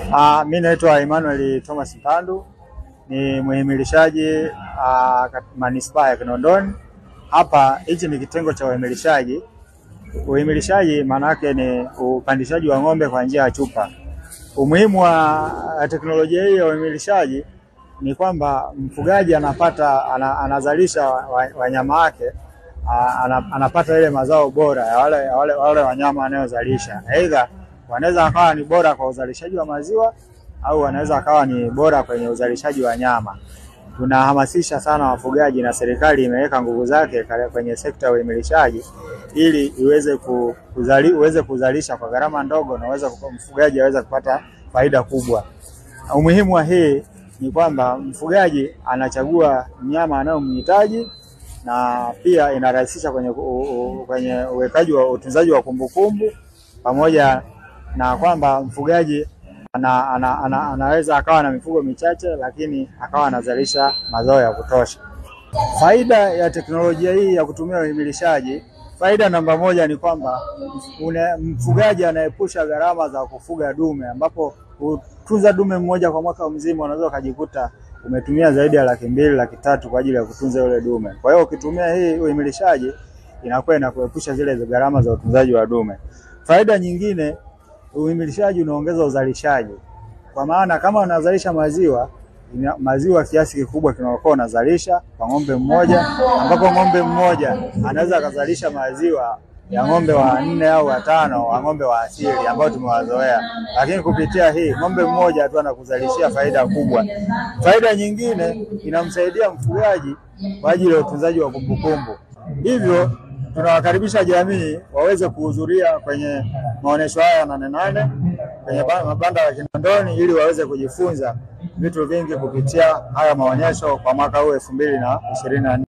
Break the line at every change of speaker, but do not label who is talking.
Uh, mi naitwa Emmanuel Thomas Mpandu ni muhimilishaji uh, manispaa ya Kinondoni. Hapa hichi ni kitengo cha uhimilishaji. Uhimilishaji maana yake ni upandishaji wa ng'ombe kwa njia ya chupa. Umuhimu wa teknolojia hii ya uhimilishaji ni kwamba mfugaji anapata ana, anazalisha wanyama wa wake anapata ile mazao bora ya wale, wale, wale wanyama wanayozalisha. Aidha wanaweza wakawa ni bora kwa uzalishaji wa maziwa au wanaweza wakawa ni bora kwenye uzalishaji wa nyama. Tunahamasisha sana wafugaji na serikali imeweka nguvu zake kwenye sekta ya uhimilishaji ili iweze kuzali, uweze kuzalisha kwa gharama ndogo na uweze mfugaji aweze kupata faida kubwa. Umuhimu wa hii ni kwamba mfugaji anachagua mnyama anayomhitaji na pia inarahisisha kwenye kwenye uwekaji wa utunzaji wa kumbukumbu pamoja na kwamba mfugaji ana, ana, ana, anaweza akawa na mifugo michache lakini akawa anazalisha mazao ya kutosha. Faida ya teknolojia hii ya kutumia uhimilishaji, faida namba moja ni kwamba mfugaji anaepusha gharama za kufuga dume, ambapo kutunza dume mmoja kwa mwaka mzima unaweza ukajikuta umetumia zaidi ya laki mbili laki tatu kwa ajili ya kutunza yule dume. Kwa hiyo ukitumia hii uhimilishaji inakuwa inakuepusha zile gharama za utunzaji wa dume. Faida nyingine, uhimilishaji unaongeza uzalishaji, kwa maana kama unazalisha maziwa maziwa kiasi kikubwa kinakuwa unazalisha kwa ng'ombe mmoja, ambapo ng'ombe mmoja anaweza akazalisha maziwa ya ng'ombe wa nne au watano wa ng'ombe wa asili ambao tumewazoea, lakini kupitia hii ng'ombe mmoja tu anakuzalishia faida kubwa. Faida nyingine inamsaidia mfugaji kwa ajili ya utunzaji wa kumbukumbu. Hivyo tunawakaribisha jamii waweze kuhudhuria kwenye maonesho haya Nane Nane kwenye mabanda ya Kinondoni ili waweze kujifunza vitu vingi kupitia haya maonyesho kwa mwaka huu elfu mbili na ishirini na nne.